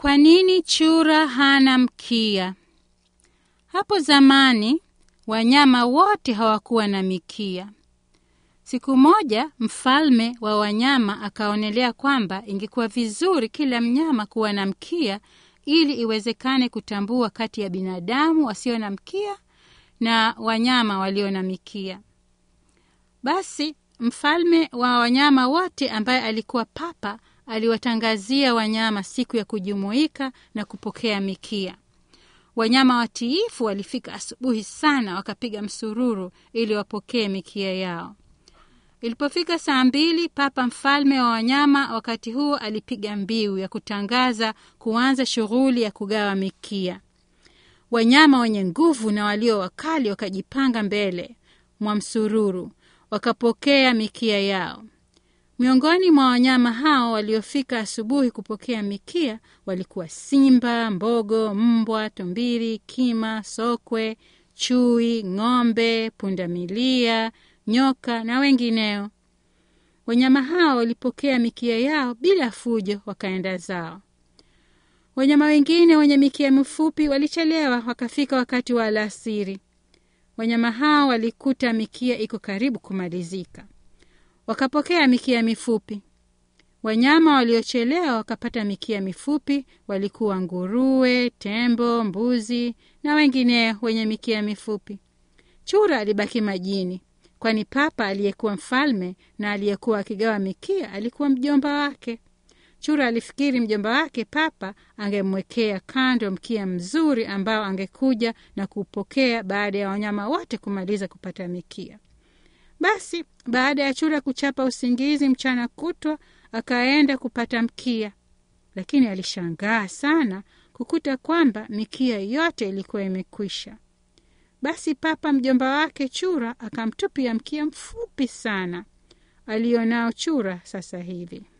Kwa nini chura hana mkia? Hapo zamani wanyama wote hawakuwa na mikia. Siku moja mfalme wa wanyama akaonelea kwamba ingekuwa vizuri kila mnyama kuwa na mkia ili iwezekane kutambua kati ya binadamu wasio na mkia na wanyama walio na mikia. Basi mfalme wa wanyama wote ambaye alikuwa papa aliwatangazia wanyama siku ya kujumuika na kupokea mikia. Wanyama watiifu walifika asubuhi sana, wakapiga msururu ili wapokee mikia yao. Ilipofika saa mbili, papa mfalme wa wanyama wakati huo alipiga mbiu ya kutangaza kuanza shughuli ya kugawa mikia. Wanyama wenye nguvu na walio wakali wakajipanga mbele mwa msururu, wakapokea mikia yao. Miongoni mwa wanyama hao waliofika asubuhi kupokea mikia walikuwa simba, mbogo, mbwa, tumbiri, kima, sokwe, chui, ng'ombe, pundamilia, nyoka na wengineo. Wanyama hao walipokea mikia yao bila fujo, wakaenda zao. Wanyama wengine wenye mikia mifupi walichelewa, wakafika wakati wa alasiri. Wanyama hao walikuta mikia iko karibu kumalizika, wakapokea mikia mifupi. Wanyama waliochelewa wakapata mikia mifupi walikuwa nguruwe, tembo, mbuzi na wengineo wenye mikia mifupi. Chura alibaki majini, kwani papa aliyekuwa mfalme na aliyekuwa akigawa mikia alikuwa mjomba wake. Chura alifikiri mjomba wake papa angemwekea kando mkia mzuri ambao angekuja na kuupokea baada ya wanyama wote kumaliza kupata mikia. Basi baada ya chura kuchapa usingizi mchana kutwa, akaenda kupata mkia, lakini alishangaa sana kukuta kwamba mikia yote ilikuwa imekwisha. Basi papa mjomba wake chura akamtupia mkia mfupi sana alionao chura sasa hivi.